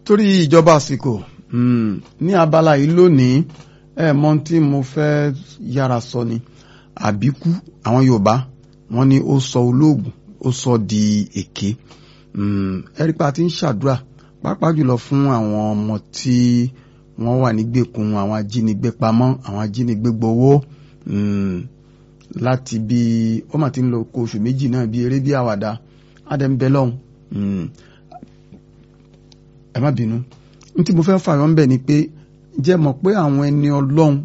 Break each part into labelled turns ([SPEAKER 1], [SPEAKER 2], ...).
[SPEAKER 1] torí ìjọba àsìkò ní abala yìí lónìí ẹ mọ tí mo fẹ́ yára sọ ni àbíkú àwọn Yorùbá wọ́n ní ó sọ olóògùn ó sọ di èké ẹ̀rí pa ti ń ṣàdúrà pàápàá jùlọ fún àwọn ọmọ tí wọ́n wà nígbèkùn àwọn ajínigbé pamọ́ àwọn ajínigbé gbowó láti bí ó mà ti ń lọ kó oṣù méjì náà bí eré bí àwàdà ádẹ́nbẹ́ lọ́hùn ẹ má bínú ní tí mo fẹ́ fààyàn ń bẹ̀ ni pé jẹ́ mọ̀ pé àwọn ẹni ọlọ́run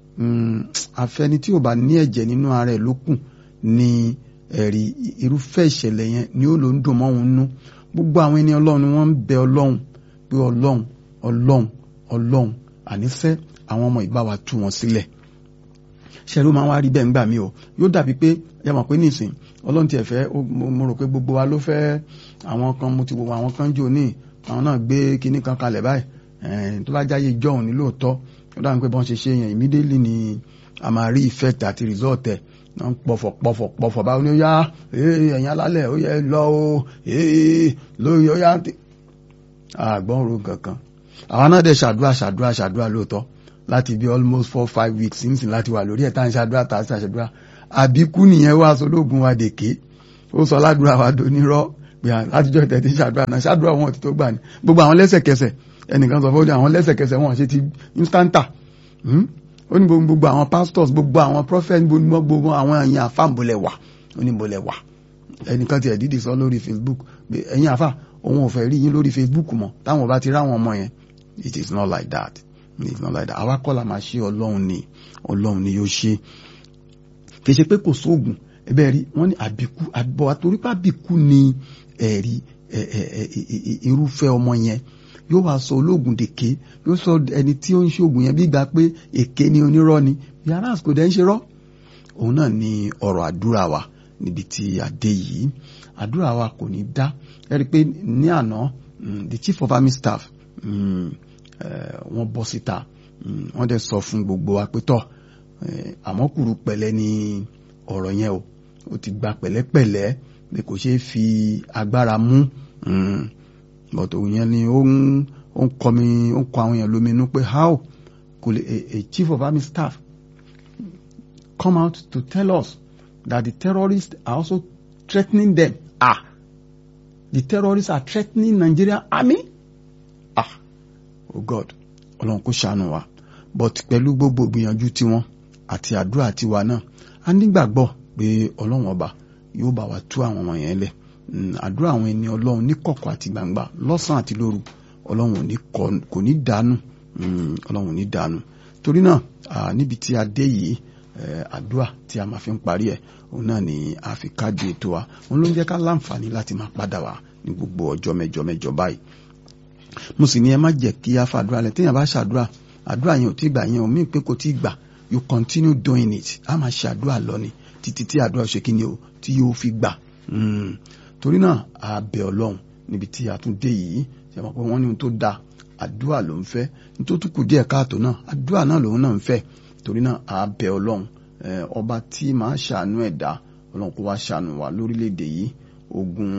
[SPEAKER 1] àfẹni tí ò bá ní ẹ̀jẹ̀ nínú ara ẹ̀ ló kù ni ẹ̀rí irúfẹ́ ìṣẹ̀lẹ̀ yẹn ni ó ló ń dùn mọ́ òun nú gbogbo àwọn ẹni ọlọ́run ni wọ́n ń bẹ ọlọ́run pé ọlọ́run ọlọ́run ọlọ́run àníṣe àwọn ọmọ ìbá wa tú wọn sílẹ̀ ṣẹ́rú máa ń wá rí bẹ́ẹ̀ ńgbà mí o yóò dàbí pé yẹ mọ̀ pé nísìn ọlọ́run tiẹ̀ fẹ́ mo rò pé gbogbo wa ló fẹ́ àwọn kan mo ti gbogbo àwọn kan jò ní àwọn náà gbé kinní kan kalẹ̀ báyìí tó bá jáyé jọ̀hún ní lóòótọ́ ó dáhùn pé bọ́n ṣe ṣe yẹn immediately ni a máa rí effect àti result ẹ̀ náà ń pọ̀fọ̀ pọ̀fọ̀ pọ̀fọ̀ báwo ni ó yá ẹ̀yìn alálẹ̀ ó yẹ lọ o lórí ó yá àgbọ̀n ro kankan àwọn náà dẹ̀ ṣàdúrà ṣàdúrà ṣàdúrà lóòótọ́ láti bí almost four five weeks sínsìn láti wà lórí ẹ̀ tá à ń ṣàdúrà tá à ń ṣàdúrà àbíkú nìyẹn wá sọlóògùn wa dèké ó sọ ládùúrà wa donírọ́ pé látijọ́ ìtẹ̀tí ṣàdúrà náà ṣàdúrà wọn ti tó gbà ní gbogbo àwọn lẹ́sẹ̀kẹsẹ̀ ẹnìkan sọ fún àwọn lẹ́sẹ̀kẹsẹ̀ wọn ṣe ti instanta ó ní gbogbo àwọn pastors gbogbo àwọn prophets gbogbo àwọn ẹ̀yìn àfà ńbọ̀lẹ̀ wà ó ní ńbọ̀lẹ̀ wà ẹnìkan tiẹ̀ dídì sọ lórí Facebook ẹ̀yìn àfà òun ò fẹ́ rí yín lórí Facebook mọ́ táwọn bá ti ráwọn ọmọ yẹn it is not like that it is not like that àwa kọ́ la máa ṣe ọlọ́run ni ọlọ́run ni yóò ṣe kì í ṣe pé kò sóògùn ẹbẹ rí wọn ní àbíkú àbọ̀ àtòrípà àbíkú ni ẹ̀rí irúfẹ́ ọmọ yẹn yóò wá sọ olóògùn dèké yóò sọ ẹni tí ó ń ṣe oògùn yẹn bí gbà pé èké ni onírọ́ ni yàrá àsìkò dẹ́ ń ṣe rọ́ òun náà ni ọ̀rọ̀ àdúrà wa níbi tí a dé yìí àdúrà wa kò ní dá ẹ rí i pé ní àná the chief of army staff wọ́n bọ́ síta wọ́n dẹ̀ sọ fún gbogbo wa pé tọ́ àmọ́ kùrú pẹ̀lẹ́ ni ọ̀rọ̀ yẹn o ó ti gba pẹ̀lẹ́pẹ̀lẹ́ pé kò ṣeé fi agbára mú but òun yẹn ni ó ń ó ń kọ mi ó ń kọ àwọn èèyàn lóminú pé how could a, a chief of army staff come out to tell us that the terrorists are also threatening them ah the terrorists are threatening Nigeria army ah oh God ọlọ́run kò ṣàánú wa but pẹ̀lú gbogbo gbìyànjú tiwọn àti àdúrà tiwa náà a nígbàgbọ́ pé ọlọ́run ọba yóò bá wa tú àwọn ọmọ yẹn lẹ̀ àdúrà àwọn ẹni ọlọ́run ní kọ̀kọ̀ àti gbangba lọ́sàn àti lóru ọlọ́run kò ní dànù ọlọ́run ní dànù torí náà níbi tí a dé yìí àdúrà tí a máa fi ń parí ẹ̀ òun náà ni a fi kájú ètò wa òun ló ń jẹ́ ká láǹfààní láti máa padà wá ní gbogbo ọjọ́ mẹ́jọ mẹ́jọ báyìí mo sì ní ẹ má jẹ́ kí a fàdúrà lẹ̀ téèyàn bá ṣàdúrà àdúrà yẹn ò tí gbà yẹn ò mí pé kò tí gbà you continue doing it a máa ṣe àdúrà lọ ni títí tí àdúrà ṣe kí ni o tí yóò fi gbà torí náà a bẹ̀ ọlọ́run níbi tí a tún dé yìí ṣe mọ̀ pé wọ́n ní ohun tó da àdúrà ló ń fẹ́ ní tó tún kù díẹ̀ káàtó náà àdúrà náà lòun náà ń fẹ́ torí náà a bẹ̀ ọlọ́run ọba tí máa ṣàánú ẹ̀dá ọlọ́run kó wá ṣàánú wa lórílẹ̀‐èdè yìí ogun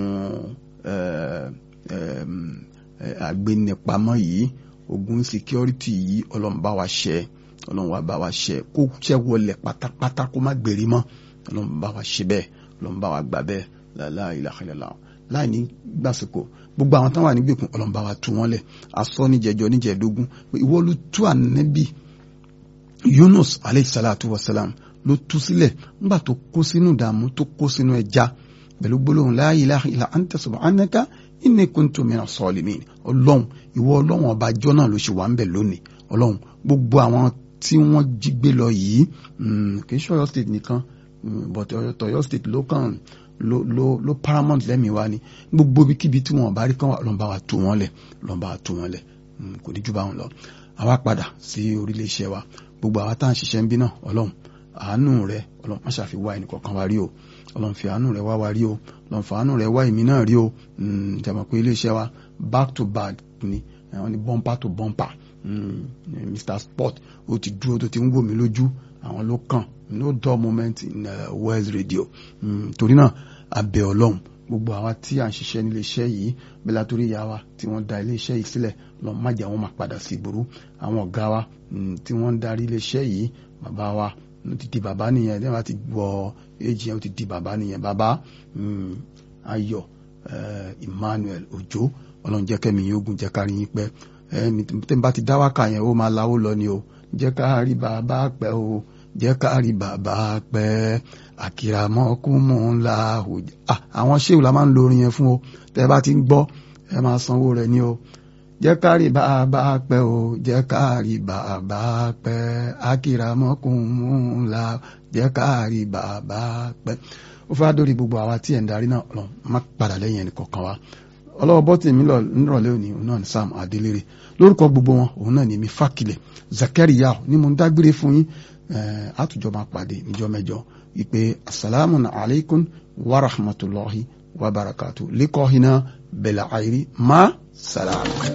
[SPEAKER 1] àgbẹnipamọ́ yìí ogun security yìí ọlọ́run bá wa ṣẹ́ ọlọ́run wa bá wa ṣẹ́ kó ṣẹ́ wọlé pátápátá kó má gbèrè mọ́ ọlọ́run bá wa ṣe bẹ́ẹ̀ ọlọ́run bá wa gbà bẹ́ẹ̀ la ilaha illallah láì ní gbàsìkò gbogbo àwọn táwọn ànígbèkùn ọlọ́run bá wa tú wọn lẹ̀ asọ níjẹjọ níjẹdógún ìwọ ló tú ànábì Yunus aleyhi salatu wa salam ló tú sílẹ̀ nígbà tó kó sínú ìdààmú tó kó sínú ẹja pẹ̀lú gbólóhùn la ilaha illa anta subhanaka inni kuntu minas salimin ọlọ́run ìwọ ọlọ́run ọba àjọ náà ló ṣe wà ń bẹ̀ lónìí ọlọ́run gbogbo àwọn tí wọ́n jí gbé lọ yìí kì í ṣe Ọ̀yọ́ state nìkan but Ọ̀yọ́ state ló kàn ló ló ló paramount lẹ́mìí wa ni gbogbo ibikíbi tí wọn bá rí kán wà lọ́n bá wa tú wọn lẹ̀ lọ́n bá wa tú wọn lẹ̀ kò ní jù bá wọn lọ àwa padà sí orílẹ̀ iṣẹ́ wa gbogbo àwa tá à ń ṣiṣẹ́ ń bí náà ọlọ́run àánú rẹ ọlọ́run má ṣàfi wá ẹnì kọ̀ọ̀kan wa rí o ọlọ́run fi àánú rẹ wá wa rí o ọlọ́run fi àánú rẹ wá èmi náà rí o jàmọ̀ pé ilé iṣẹ́ wa back to back ni wọ́n ní bumper to bumper Mr Sport ó ti dúró tó ti ń wò mí lójú àwọn ló kàn no dull moment in uh, West Radio torí náà abẹ ọlọ́run gbogbo àwa tí à ń ṣiṣẹ́ nílé iṣẹ́ yìí bẹ́ẹ̀ látòrí ìyá wa tí wọ́n da ilé iṣẹ́ yìí sílẹ̀ lọ má jẹ́ àwọn máa padà sí ìgboro àwọn ọ̀gá wa tí wọ́n ń darí ilé iṣẹ́ yìí bàbá wa ó ti di bàbá nìyẹn ní wọ́n ti wọ èjì yẹn ó ti di bàbá nìyẹn bàbá Ayọ̀ Emmanuel Òjó ọlọ́run jẹ́ kẹ́mi yín ogun jẹ́ kárí yín pẹ́ tẹ́ ń bá ti dá wákà yẹn ó máa láwó lọ ni o jẹ́ ká rí bàbá pẹ́ o jẹ́ ká rí bàbá pẹ́ àkìràmọ́kùnmù ńlá òjò àwọn ṣéwù la máa ń lo orin yẹn fún o tẹ́ bá ti ń gbọ́ ẹ máa sanwó rẹ̀ ni o jẹ́ ká rí bàbá pẹ́ o jẹ́ ká rí bàbá pẹ́ àkìràmọ́kùnmù ńlá jẹ́ ká rí bàbá pẹ́ ó fẹ́ dórí gbogbo àwa tí ẹ̀ ń darí náà lọ má padà lẹ́yìn ẹnì kọ̀ọ̀kan wa ọlọ́wọ́ bọ́tì mi lọ nírọ̀lẹ́ òní òun náà ní Sam Adélérè lórúkọ gbogbo wọn òun náà ní mi Fákilẹ̀ Zakariya ní mo ń dágbére fún yín àtújọ máa pàdé níjọ́ mẹ́jọ ìpè asalaamu alaykum wa rahmatulahi wa barakatu likọ́hínà bẹ̀lẹ̀ àìrí má sàlámù.